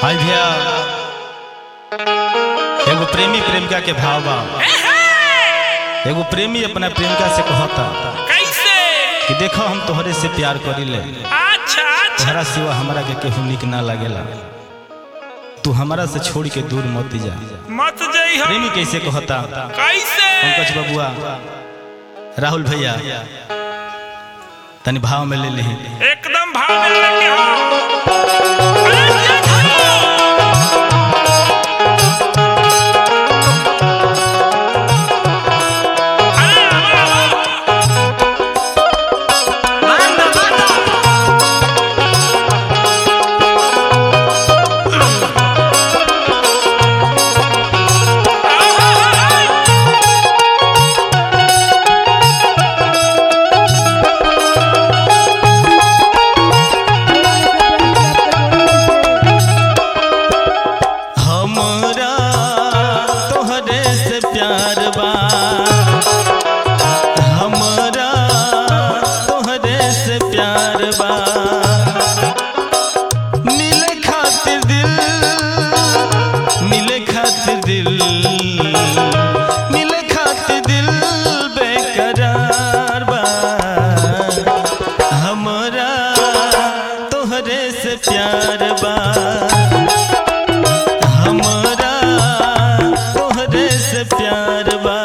हाय भैया एगो प्रेमी प्रेमिका के भाव बा एगो प्रेमी अपना प्रेमिका से कहता कैसे कि देखो हम तोहरे से प्यार करीले अच्छा अच्छा तोहरा सिवा हमरा के केहू निक ना लागेला तू हमरा से छोड़ के दूर मत जा मत जई हो प्रेमी कैसे कहता कैसे पंकज बबुआ राहुल भैया तनी भाव में ले ली एकदम भाव में लगे हो अरे ये धरो। अरे आवा, आवा। हमरा तोहरे से प्यार बा हमरा तोहरे से प्यार बा मिले खातिर दिल मिले खातिर दिल मिले खातिर दिल बेकरार बा हमरा तोहरे से प्यार बा हमरा तोहरे से प्यार बा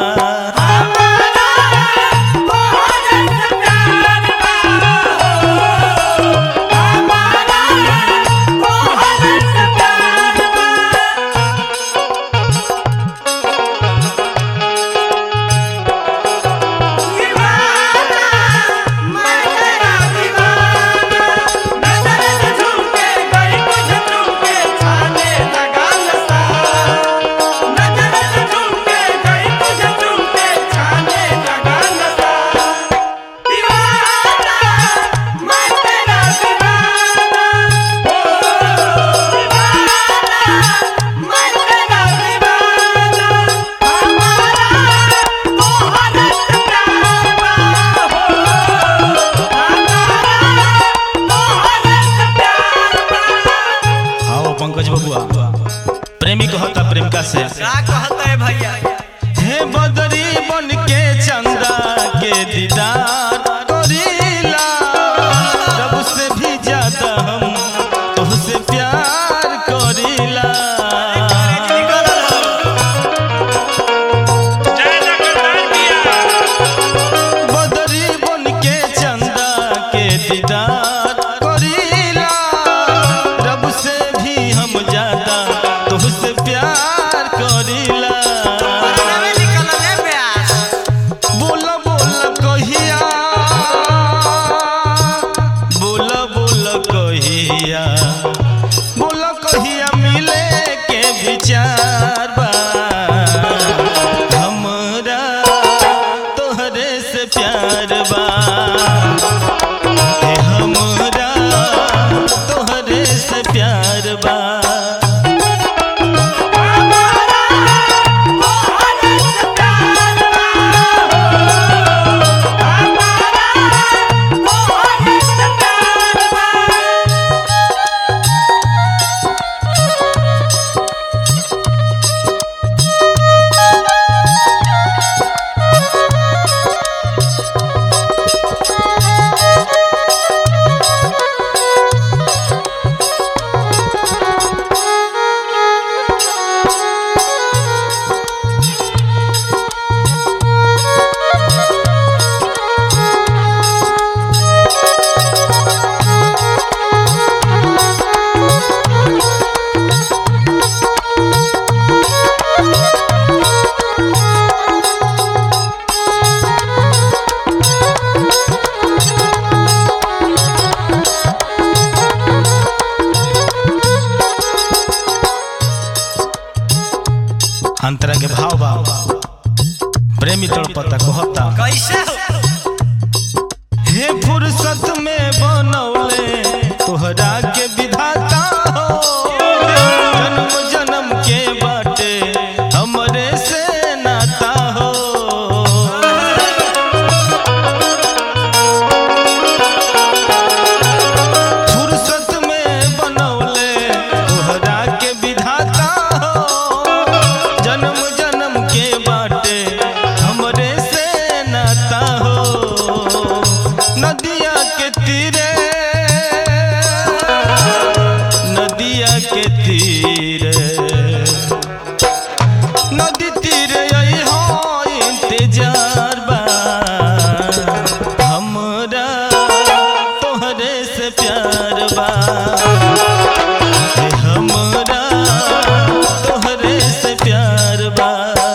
आओ पंकज बबुआ प्रेमी कहता प्रेमिका से हे बदरी बन के चंदा के दीदार करीला रब से भी ज्यादा हम तुझसे प्यार करीला जय जगन्नाथ भैया बदरी बन के चंदा के दीदार करीला रब से भी हम ज्यादा तुझसे प्यार करीला बोला बोला कहिया बोला बोला कहिया बोला कहिया मिले के विचार बा हमरा तोहरे से प्यार बा हे हमरा तोहरे से प्यार बा अंतरा के भाव भाव प्रेमी तड़पता कहता कैसे हे फुर्सत में बनौले तोहरा के विधाता हो जन्म जन्म के बाटे हमरे से नाता हो फुर्सत में बनौले तोहरा तीरे नदिया के तीरे नदी तीरे आई हो इंतजार बा हमरा तोहरे से प्यार बा हे हमरा तोहरे से प्यार बा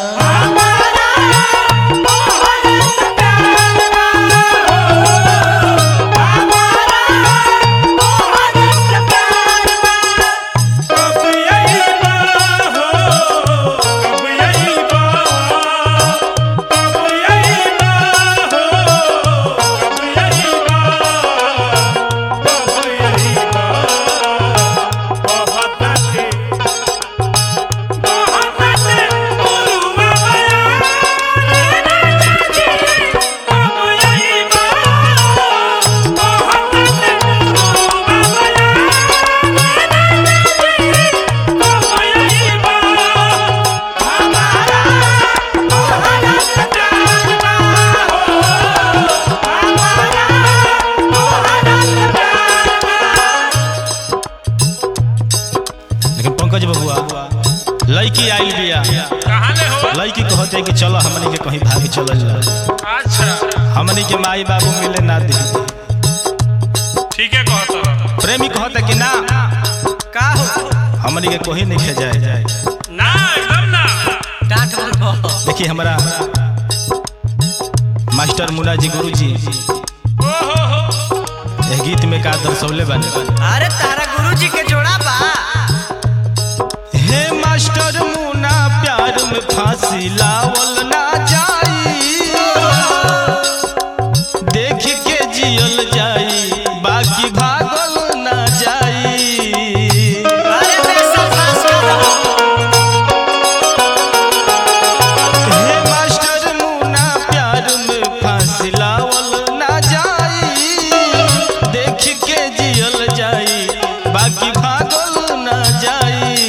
कब यही बा हो कब यही बा कब यही बा हो कब यही बा कब यही बा बहुत बातें बहुत बातें बोलूँगा मैं कब यही बा बहुत बातें बोलूँगा लेकिन पंकज बबुआ लड़की आइल बिया कहाँ ले हो लड़की कहते कि चलो हमनी के कहीं भागे चलल जा अच्छा हमनी के माई बाबू मिले ना दी ठीक है कहता रहा। प्रेमी कहता कि ना का हो हमनी के कहीं नहीं खे जाए ना एकदम ना डांट बोल देखिए हमारा मास्टर मुन्ना जी गुरु जी ओ हो हो यह गीत में का दर्शौले बानी अरे तारा गुरुजी के जोड़ा बा हे मास्टर मुन्ना प्यार में फांसी लावल ना जाई देख के जियल जाई बाकी भागल ना जाई अरे पैसा पास करो हे मास्टर मुन्ना प्यार में फांसी लावल ना जाई देख के जियल जाई बाकी भागल ना जाई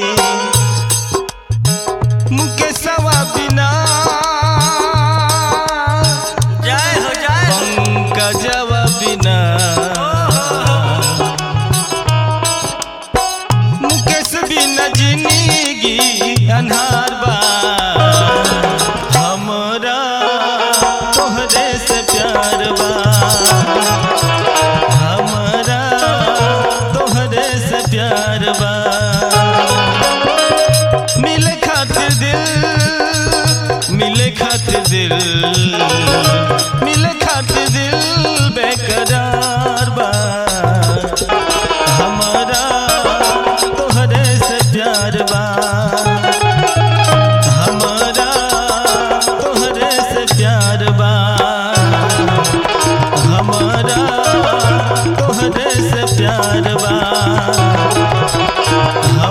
मुकेशवा बिना जय हो जय हो पंकजवा बिना मुकेश बिना जिंदगी अन्हार बा हमरा तोहरे से प्यार बा हमरा तोहरे से प्यार बा मिले खातिर दिल मिले खातिर दिल मिले खातिर दिल बेकरार बा हमारा तोहरे से प्यार बा हमारा तोहरे से प्यार बा हमारा तोहरे से प्यार बा